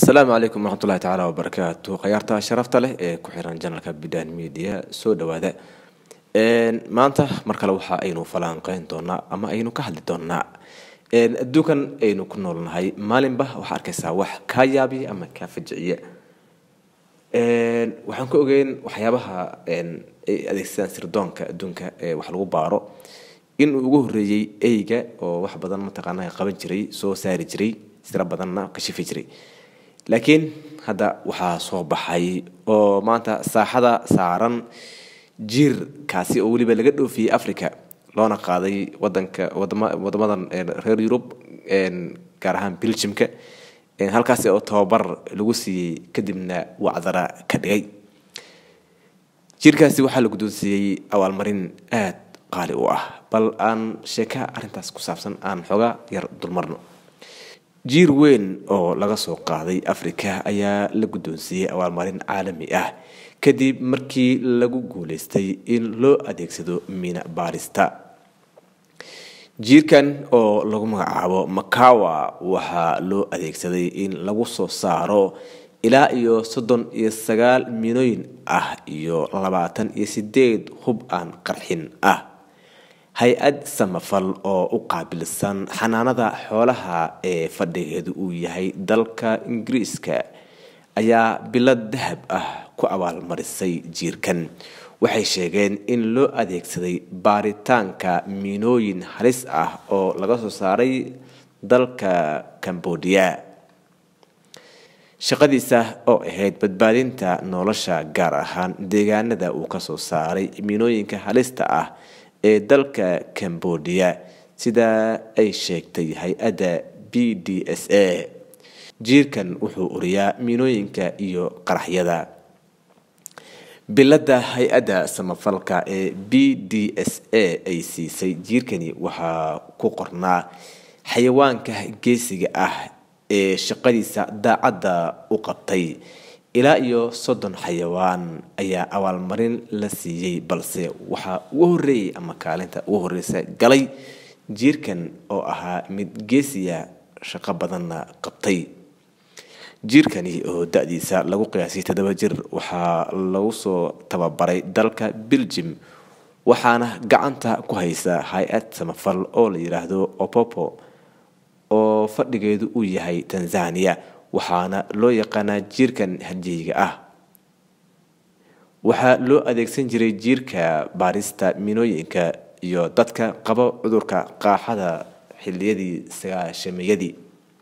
asalaamu calaykum waraxmatullahi tacaala wabarakaatu khayaarta sharafta leh ee ku xiran janalka bidan media soo dhawaada maanta mar kale waxa aynu falanqeyn doonaa ama aynu ka hadli doonaa adduunkan aynu ku noolnahay maalinba waxaa arkaysaa wax kaa yaabiya ama kaa fajiciya waxaan ka ogeyn waxyaabaha ay adeegsadaan sirdoonka adduunka ee wax lagu baaro in uu ugu horeeyey eyga oo wax badan mataqaana qaban jiray soo saari jiray sira badanna kashifi jiray laakiin hadda waxaa soo baxay oo maanta saaxada saaran jiir kaasi oo weliba laga dhoofiyey africa loona qaaday wadanka wadamadan reer yurub gaar ahaan belgiumka halkaasi oo tababar lagu siiyey kadibna wacdara ka dhigay jiirkaasi waxaa la guddoonsiiyey abaalmarin aada qaali u ah bal aan sheeka arrintaas ku saabsan aan xoogaa yar dulmarno jiir weyn oo laga soo qaaday africa ayaa la guddoonsiiyey abaalmarin caalami ah kadib markii lagu guuleystay in loo adeegsado miina baarista jiirkan oo lagu magacaabo makawa waxaa loo adeegsaday in lagu soo saaro ilaa iyo soddon iyo sagaal miinooyin ah iyo labaatan iyo sideed hub aan qarxin ah hay-ad samafal oo u qaabilsan xanaanada xoolaha ee fadhigeedu uu yahay dalka ingiriiska ayaa bilad dahab ah ku abaalmarisay jiirkan waxay sheegeen in loo adeegsaday baaritaanka miinooyin halis ah oo laga soo saaray dalka cambodia shaqadiisa oo ahayd badbaadinta nolosha gaar ahaan deegaanada uu kasoo saaray miinooyinka halista ah ee dalka cambodia sida ay sheegtay hay-adda b d s a jiirkan wuxuu uriyaa miinooyinka iyo qaraxyada biladda hay-adda samafalka ee b d s a ay siisay jiirkani waxaa ku qornaa xayawaanka geesiga ah ee shaqadiisa daacadda u qabtay ilaa iyo soddon xayawaan ayaa abaalmarin la siiyey balse waxaa ugu horeeyey ama kaalinta ugu horeysa galay jiirkan oo ahaa mid geesiya shaqo badanna qabtay jiirkani oo da-diisa lagu qiyaasay toddoba jir waxaa lagu soo tababaray dalka belgium waxaana gacanta ku haysa hay-ad samafal oo la yidhaahdo opopo oo fadhigeedu uu yahay tanzania waxaana loo yaqaanaa jiirkan hadjeyga ah waxaa loo adeegsan jiray jiirka baarista miinooyinka iyo dadka qaba cudurka qaaxada xiliyadii sagaashameyadii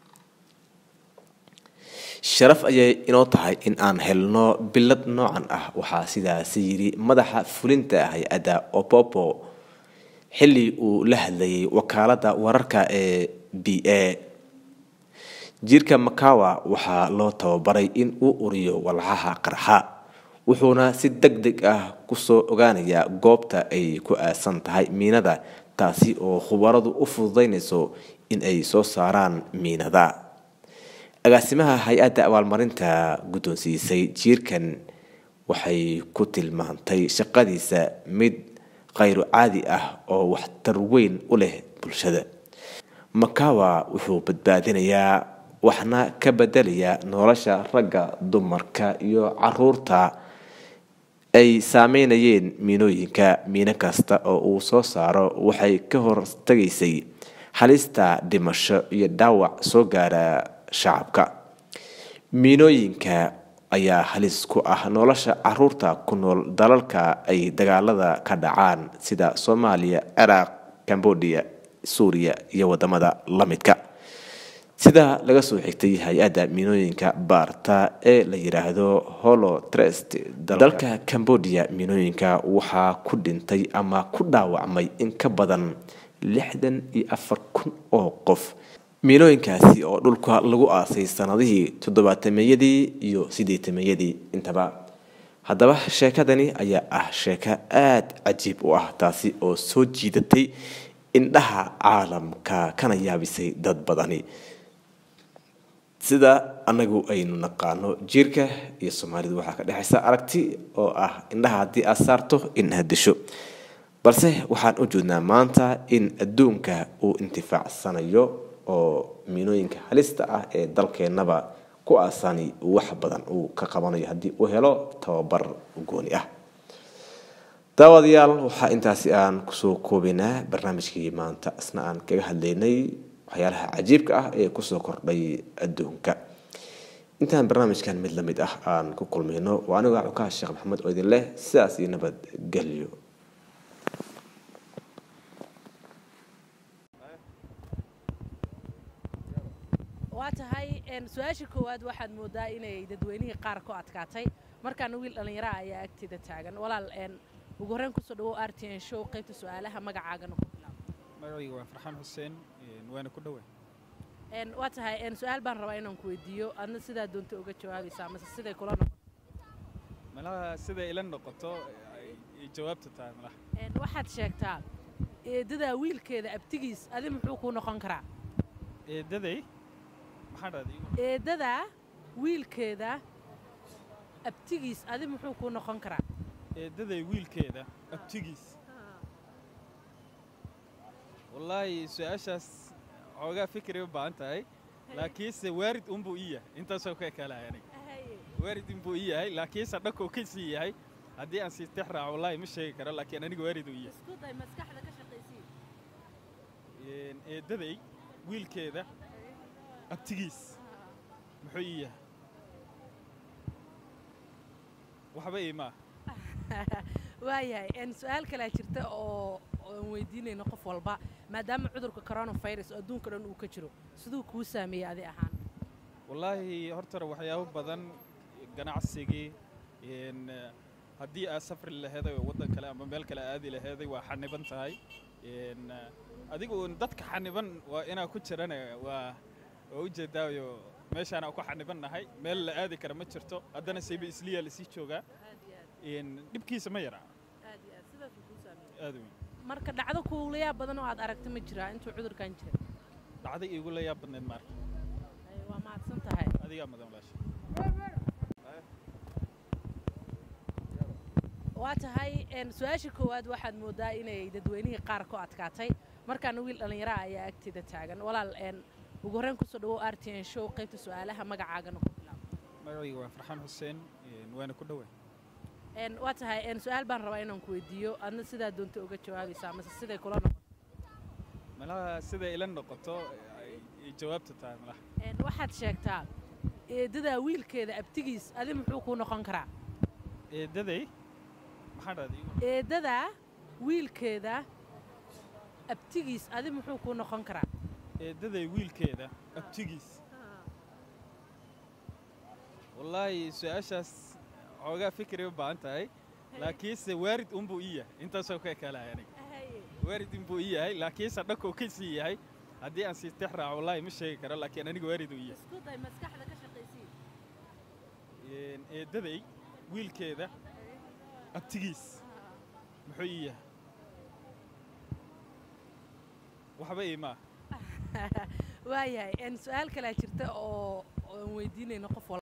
sharaf ayay inoo tahay in aan helno bilad noocan ah waxaa sidaasi yidhi madaxa fulinta hay-adda opopo xilli uu la hadlayay wakaaladda wararka ee b a jiirka makawa waxaa loo tababaray in uu uriyo walxaha qarxa wuxuuna si deg deg ah kusoo ogaanayaa goobta ay ku aasan tahay miinada taasi oo khubaradu u fududeynayso in ay soo saaraan miinada agaasimaha hay-adda abaalmarinta guddoonsiisay jiirkan waxay ku tilmaantay shaqadiisa mid khayru caadi ah oo waxtar weyn u leh bulshada makawa wuxuu badbaadinayaa waxna ka bedelaya nolosha ragga dumarka iyo caruurta ay saameynayeen miinooyinka miino kasta oo uu soo saaro waxay ka hortagaysay halista dhimasho iyo dhaawac soo gaara shacabka miinooyinka ayaa halis ku ah nolosha caruurta ku nool dalalka ay dagaalada ka dhacaan sida soomaaliya ciraaq cambodia suuriya iyo wadamada la midka sida laga soo xigtay hay-adda miinooyinka baarta ee la yidhaahdo holo trest dalka cambodia miinooyinka waxaa ku dhintay ama ku dhaawacmay in ka badan lixdan iyo afar kun oo qof miinooyinkaasi oo dhulka lagu aasay sanadihii toddobaatameyadii iyo sideetameyadii intaba haddaba sheekadani ayaa ah sheeko aada cajiib u ah taasi oo soo jiidatay indhaha caalamka kana yaabisay dad badani sida anagu aynu naqaano jiirka iyo soomaalidu waxaa ka dhexaysa aragti oo ah indhaha haddii aad saarto in aad disho balse waxaan u jeednaa maanta in adduunka uu intifaacsanayo oo miinooyinka halista ah ee dalkeennaba ku aasani wax badan uu ka qabanayo haddii uu helo tababar gooni ah daawadayaal waxaa intaasi aan kusoo koobaynaa barnaamijkii maanta isna aan kaga hadlaynay waxyaalaha cajiibka ah ee kusoo kordhay adduunka intaan barnaamijkan mid lamid ah aan ku kulmayno waa aniga cukaha sheekh maxamed oo idin leh sidaas iyo nabad gelyo waa tahay su-aasha koowaad waxaad moodaa inay dadweynihii qaar ku adkaatay markaana wiil dhallinyaraha ayaa agteeda taagan walaal ugu horreyn kusoo dhawow r t n show qaybta su-aalaha magacaagana ku bilaab magacayga waa farxaan xuseen waana ku dhowaa waa tahay su-aal baan rabaa inaan ku weydiiyo adna sidaa doonta uga jawaabaysaa mase siday kula noqoto malaha siday ila noqoto ay jawaabta tahay malaha waxaad sheegtaa eedadaa wiilkeeda abtigiis adi muxuu kuu noqon karaa eedaday maxaa dhahday eedadaa wiilkeeda abtigiis adi muxuu kuu noqon karaa eedaday wiilkeeda abtigiis wallaahi su-aashaas xoogaa fikri u baahan tahay laakiinse waarid unbuu ii yahay intaasoo ka ekalahay aniga waarid unbuu ii yahay laakiinse dhankuu ka sii yahay haddii aan sii tex raaco wallaahi ma sheegi karo laakiin aniga waarid uu yahay eedaday wiilkeeda abtigiis muxuu ii yahay waxba iimaa waayahay su-aal kalea jirta oo aan weydiinayno qof walba maadaama cudurka coronavirus oo adduunka dhan uu ka jiro siduu kuu saameeyey adi ahaan wallaahi hortara waxyaabo badan ganacsigii haddii aad safri laheeday oo waddan kale ama meel kale aadi laheeday waa xaniban tahay adigu dadka xaniban waa inaa ku jirana waa waa ujeedaayo meeshaana ku xaniban nahay meel la aadi kara ma jirto haddana sayba isliya lasii joogaa dhibkiisa ma yaraa aad weyn marka dhacdo kuula yaab badan oo aad aragta ma jiraa intuu cudurkan jira dhacday iigu la yaab badneed maarka waa mahadsan tahay adigaa madan walaasha waa tahay su-aasha koowaad waxaad moodaa inay dadweynihii qaar ku adkaatay markaana wiil dhallinyaraha ayaa agteeda taagan walaal ugu horreyn kusoo dhawow r t n show qaybta su-aalaha magacaagana ku bilaab magacayga waa farxaan xuseen waana ku dhowaa waa tahay su-aal baan rabaa inaan ku weydiiyo adna sidaa doonta uga jawaabaysaa mase siday kula noqoto malaha siday ila noqoto ay jawaabta tahay malaha waxaad sheegtaa eedadaa wiilkeeda abtigiis adi muxuu kuu noqon karaa eedaday maxaa dhahday eedadaa wiilkeeda abtigiis adi muxuu kuu noqon karaa eedaday wiilkeeda abtigiis wallaahi su-aashaas xoogaa fikri u baahan tahay laakiinse waarid unbuu ii yahay intaasoo ka ekalahay aniga waarid unbuu ii yahay laakiinse dhankuu ka sii yahay haddii aan sii tex raaco wallaahi ma sheegi karo laakiin aniga waarid uu yahay eedaday wiilkeeda abtigiis muxuu ii yahay waxba iimaa waayahay su-aal kalea jirta oo aan weydiinayno qof walba